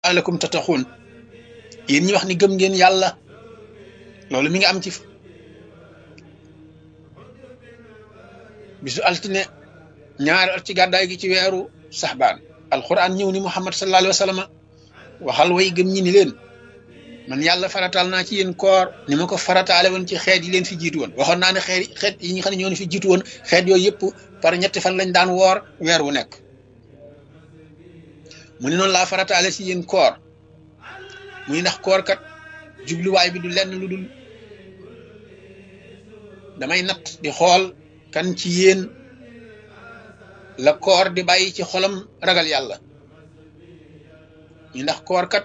alakum tataxuun yéen ñi wax ni gëm ngeen yàlla loolu mi ngi am ci bisu altine ñaari at ci gàddaay gi ci weeru saxbaan alquran ñëw ni muhammad sallallahu alayhi wa sallam waxal way gëm ñi ni leen man yàlla farataal naa ci yéen koor ni ma ko farataale woon ci xeet yi leen fi jiitu woon waxoon naa ne xeet xeet yi nga xam ne ñoo fi jiitu woon xeet yooyu yëpp par ñetti fan lañ daan woor weer wu nekk mu ne noonu laa farataale ci yéen koor muy ndax koor kat jubluwaay bi du lenn lu dul damay natt di xool kan ci yéen la koor di bàyyi ci xolam ragal yàlla ñu ndax koor kat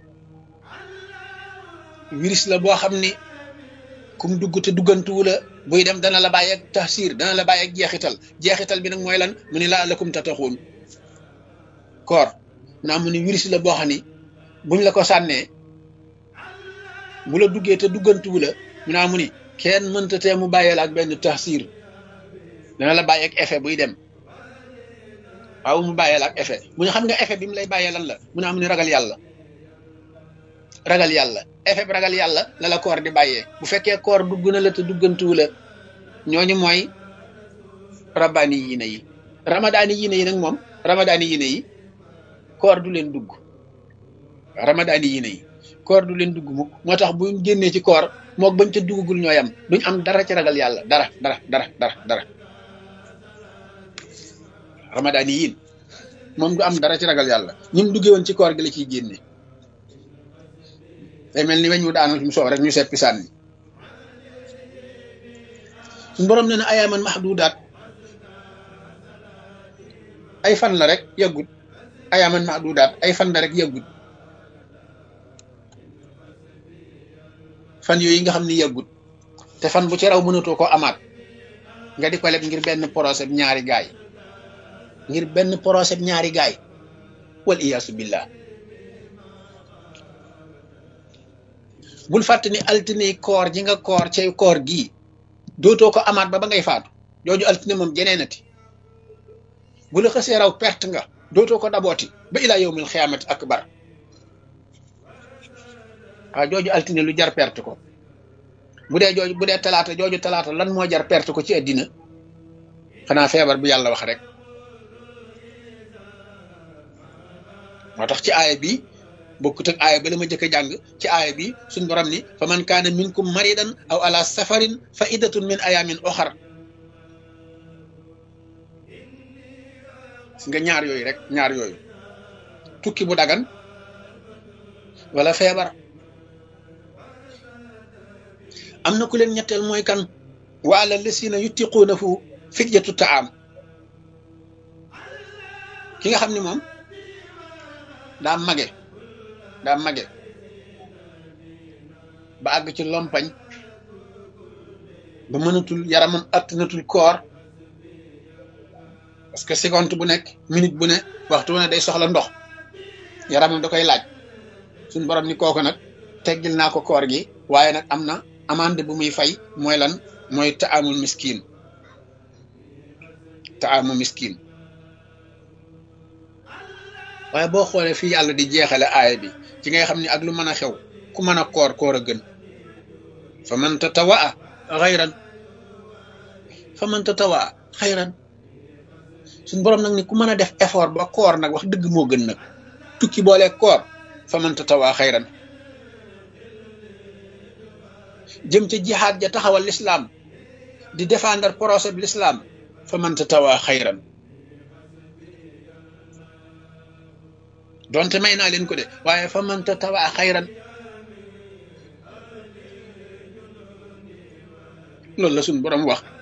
virus la boo xam ni kum dugg te duggantuwu la buy dem dana la bàyyi ak taxsir dana la bàyyi ak jeexital jeexital bi nag mooy lan mu ni laa lakum tataxuun koor naa mu ni virus la boo xam ni buñ la ko sànnee bu la duggee te duggantuwu la mu naa mu ni kenn mënta tee mu bàyyee la ak benn taxsir dana la bàyyi ak effet buy dem waaw mu bàyyee la ak effet mu ne xam nga effet bi mu lay bàyyee lan la mu naa mu ni ragal yàlla ragal yàlla effet bi ragal yàlla la la koor di bàyyee bu fekkee koor dugg na la te duggantuwu la ñooñu mooy rabbaani yiine yi ramadaani yiine yi nag moom ramadaani yiine yi koor du leen dugg ramadaani yiine yi koor du leen dugg mukk moo tax bu génnee ci koor mook bañ ca duggagul ñooy am duñ am dara ci ragal yàlla dara dara dara dara dara ramadaani yiin moom du am dara ci ragal yàlla ñim duggee woon ci koor gi la ciy génne day mel ni weñ wu daanal fi mu soow rek ñu seppi sànni suñu borom ne na ayaaman mahdudaat ay fan la rek yàggut ayaaman mahdudaat ay fan la rek yàggut fan yooyu nga xam ni yàggut te fan bu ci raw mënatoo ko amaat nga di ko leb ngir benn procès ñaari gaay ngir benn procès ñaari gaay wal iyaasu billah bul fàtte ni altine koor ji nga koor cay koor gii dootoo ko amaat ba ba ngay faatu jooju altine moom jeneenati bu la xësee raw perte nga dootoo ko dabooti ba ilaa yowmil xiyaamati akbar waaw jooju altine lu jar perte ko bu dee jooju bu dee talaata jooju talaata lan moo jar perte ko ci àddina xanaa feebar bu yàlla wax rek moo tax ci aaya bi bokkut ak aaya ba la ma jëkk a jàng ci aaya bi suñ borom ni fa man kaana minkum maridan aw ala safarin fa iddatun min ayamin oxar si nga ñaar yooyu rek ñaar yooyu tukki bu dagan wala feebar am na ku leen ñetteel mooy kan wa ala lasina yutiquunahu fidyatu taam ki nga xam ni moom daa mage daa mage ba àgg ci lompañ ba mënatul yaramam attanatul koor parce que seconde bu nekk minute bu ne waxtu wu ne day soxla ndox yaramam da koy laaj suñ borom ni kooku nag teggil naa ko koor gi waaye nag am na amande bu muy fay mooy lan mooy taamul miskin taamu miskin waaye boo xoolee fii yàlla di jeexale aaya bi ci ngay xam ni ak lu mën a xew ku mën a koor koor a gën fa man tatawaa xayran fa man tatawaa xayran suñ borom nag ni ku mën a def effort ba koor nag wax dëgg moo gën nag tukki boole koor fa man tatawaa xayran jëm ca jihaad ja taxawal lislaam di défendre procès bi lislaam fa man tatawaa xayran donte may naa leen ko de waaye fa man tatawaa xayran loolu la suñ borom wax